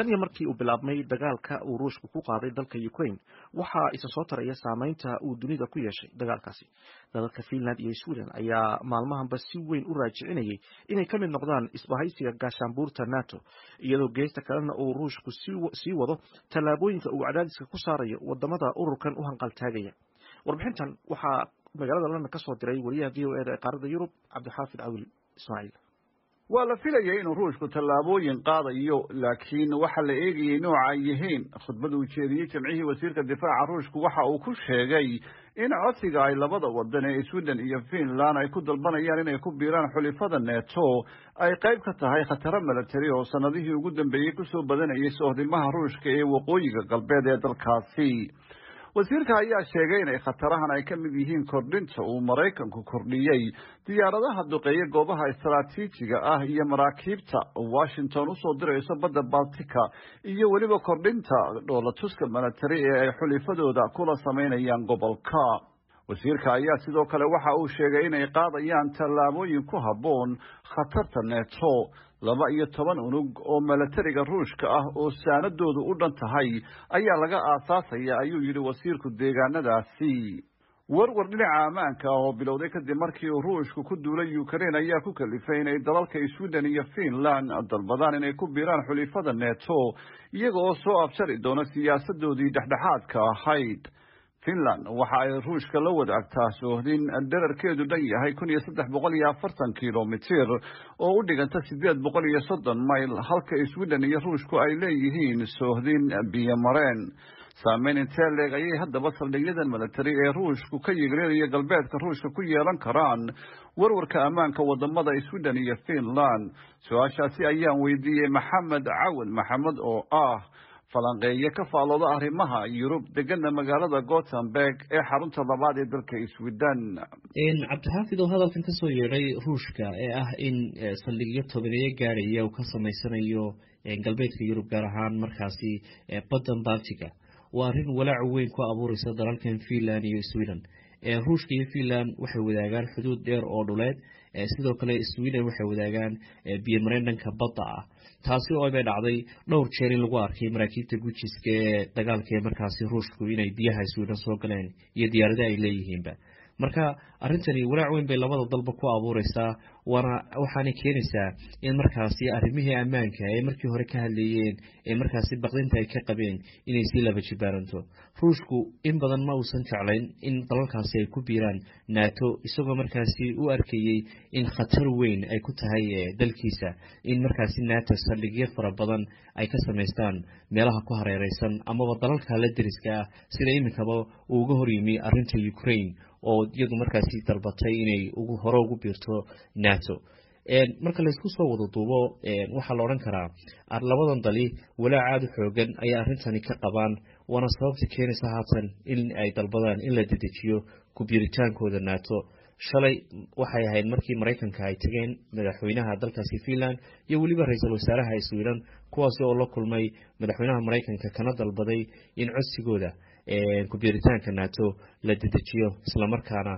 tan iyo markii uu bilaabmay dagaalka uu ruushku ku qaaday dalka ukraine waxaa isa soo taraya saameynta uu dunida ku yeeshay dagaalkaasi dalalka finland iyo sweden ayaa maalmahanba si weyn u raajicinayay inay ka mid noqdaan isbahaysiga gaashaanbuurta nato iyadoo geesta kalena uu ruushku sii wado tallaabooyinka uu cadaadiska ku saarayo wadamada ururkan u hanqaltaagaya warbixintan waxaa magaalada london ka soo diray wariyaha v o eda ee qaaradda yurub cabdixaafid cawil ismaaciil waa la filayay inuu ruushku tallaabooyin qaadayo laakiin waxaa la eegayay nooca ay yihiin khudbada uu jeediyey jamcihii wasiirka difaaca ruushku waxa uu ku sheegay in codsiga ay labada wadan ee sweden iyo finland ay ku dalbanayaan inay ku biiraan xulifada neto ay qayb ka tahay khataro milatari oo sanadihii ugu dambeeyey kusoo badanayay sohdilmaha ruushka ee waqooyiga galbeed ee dalkaasi wasiirka ayaa sheegay inay khatarahan ay ka mid yihiin kordhinta uu maraykanku kordhiyey diyaaradaha duqeeya goobaha istaraatiijiga ah iyo maraakiibta washington usoo dirayso badda baltika iyo weliba kordhinta dhoolatuska milatari ee ay xulifadooda kula samaynayaan gobolka wasiirka ayaa sidoo kale waxa uu sheegay inay qaadayaan tallaabooyin ku habboon khatarta neto laba iyo toban unug oo milatariga ruushka ah oo saanadoodu u dhan tahay ayaa laga aasaasaya ayuu yidhi wasiirku deegaanadaasi warwar dhinaca ammaanka ah oo bilowday kadib markii uu ruushku ku duulay ukraine ayaa ku kalifay inay dalalka sweden iyo finland dalbadaan inay ku biiraan xulifada neto iyaga oo soo abjari doona siyaasadoodii dhexdhexaadka ahayd finland waxa ay ruushka la wadaagtaa soohdin dherarkeedu dhan yahay kun iyo saddex boqol iyo afartan kilomitir oo u dhiganta sideed boqol iyo soddon mayl halka sweden iyo ruushku ay leeyihiin soohdin biyomareen saameyn intee leeg ayay haddaba saldhigyadan milatari ee ruushku ka yigreeraya galbeedka ruushka ku yeelan karaan warwarka ammaanka wadamada sweden iyo finland su-aashaasi ayaan weydiiyey maxamed cawad maxamed oo ah falanqeeye ka faalooda arrimaha yurub degana magaalada gothenburg ee xarunta labaad ee dalka sweden cabdixaafid oo hadalkan kasoo yeedhay ruushka ee ah in saldhigyo tobaneeyo gaaraya uu ka samaysanayo galbeedka yurub gaar ahaan markaasi baddan baltiga waa arrin walaac weyn ku abuureysa dalalkan finland iyo sweden ruushka iyo finland waxay wadaagaan xuduud dheer oo dhuleed sidoo kale sweden waxay wadaagaan biyomareen dhanka badda ah taasi oo bay dhacday dhowr jeer in lagu arkay maraakiibta gujiska ee dagaalka ee markaasi ruushku inay biyaha sweden soo galeen iyo diyaarada ay leeyihiinba marka arrintani walaac weyn bay labada dalba ku abuureysaa waana waxaanay keenaysaa in markaasi arrimihii ammaanka ee markii hore ka hadleeyeen ee markaasi baqdinta ay ka qabeen inay sii laba jibaaranto ruushku in badan ma uusan jeclayn in dalalkaasi ay ku biiraan nato isagoo markaasi u arkayey in khatar weyn ay ku tahay dalkiisa in markaasi nato saldhigyo fara badan ay ka samaystaan meelaha ku hareereysan amaba dalalka la deriska ah sida iminkaba uu uga horyimi arrinta ukraine oo iyadu markaasi dalbatay inay hore ugu biirto nato marka laysku soo wada duubo waxaa la odhan karaa labadan dali walaac aada u xoogan ayaa arrintani ka qabaan waana sababta keenaysa haatan in ay dalbadaan in la dedejiyo ku-biiritaankooda nato shalay waxay ahayd markii maraykanka ay tageen madaxweynaha dalkaasi finland iyo weliba ra-iisul wasaaraha sweden kuwaasi oo la kulmay madaxweynaha maraykanka kana dalbaday in codsigooda ku-biiritaanka nato la dedejiyo islamarkaana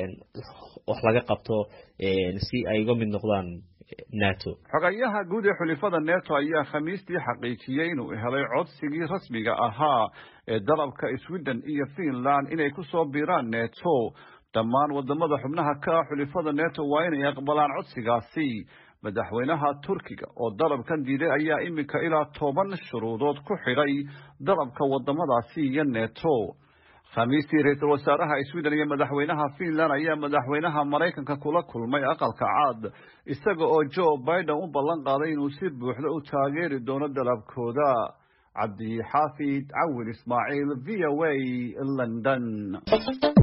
wax laga qabto si ay uga mid noqdaan nato xogayaha guud ee xulifada neto ayaa khamiistii xaqiijiyey inuu helay codsigii rasmiga ahaa ee dalabka sweden iyo finland inay ku soo biiraan neto dhammaan wadamada xubnaha ka ah xulifada neto waa inay aqbalaan codsigaasi madaxweynaha turkiga oo dalabkan diiday ayaa iminka ilaa toban shuruudood ku xidhay dalabka wadamadaasi iyo neto khamiistii ra-iisul wasaaraha sweden iyo madaxweynaha finland ayaa madaxweynaha maraykanka kula kulmay aqalka caad isaga oo joe biden u ballan qaaday inuu si buuxda u taageeri doono dalabkooda cabdixaafid cawil ismaaciil v o a london